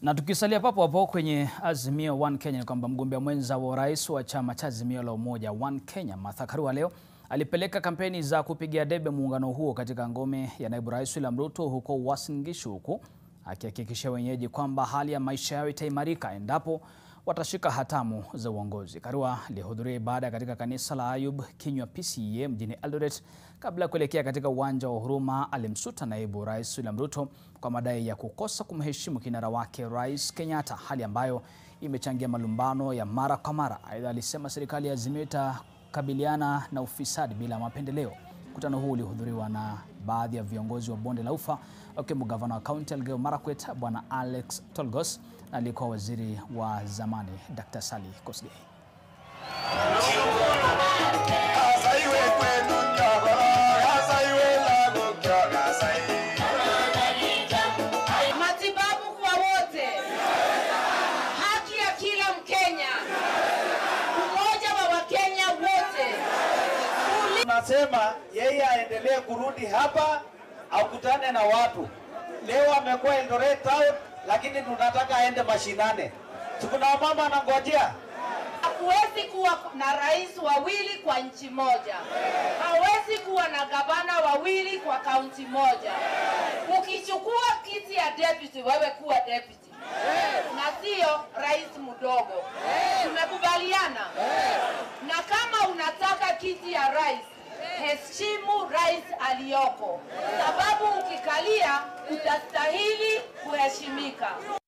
Na tukisalia papo hapo kwenye Azimio One Kenya ni kwamba mgombea mwenza wa urais wa chama cha Azimio la Umoja One Kenya Martha Karua leo alipeleka kampeni za kupigia debe muungano huo katika ngome ya naibu rais William Ruto huko Uasin Gishu, huku akihakikishia wenyeji kwamba hali ya maisha yao itaimarika endapo watashika hatamu za uongozi. Karua alihudhuria ibada katika kanisa la Ayub Kinywa PCEA mjini Eldoret. Kabla ya kuelekea katika uwanja wa Huruma, alimsuta naibu rais William Ruto kwa madai ya kukosa kumheshimu kinara wake Rais Kenyatta, hali ambayo imechangia malumbano ya mara kwa mara. Aidha, alisema serikali ya Azimio itakabiliana na ufisadi bila mapendeleo. Mkutano huu ulihudhuriwa na baadhi ya viongozi wa bonde la Ufa wakiwemo gavana wa kaunti Elgeyo Marakwet Bwana Alex Tolgos na aliyekuwa waziri wa zamani Dr. Sally Kosgei. Matibabu kwa wote, haki ya kila Mkenya, umoja wa Wakenya wote. Tunasema yeye aendelee kurudi hapa akutane na watu. Leo amekuwa Eldoret Town, lakini tunataka aende mashinane. Tukuna mama anangojea. Hakuwezi kuwa na rais wawili kwa nchi moja, hawezi kuwa na gavana wawili kwa kaunti moja. Ukichukua kiti ya deputy, wewe kuwa deputy na sio rais mdogo. Tumekubaliana? Na kama unataka kiti ya rais, heshimu rais aliyoko, sababu ukikalia utastahili kuheshimika.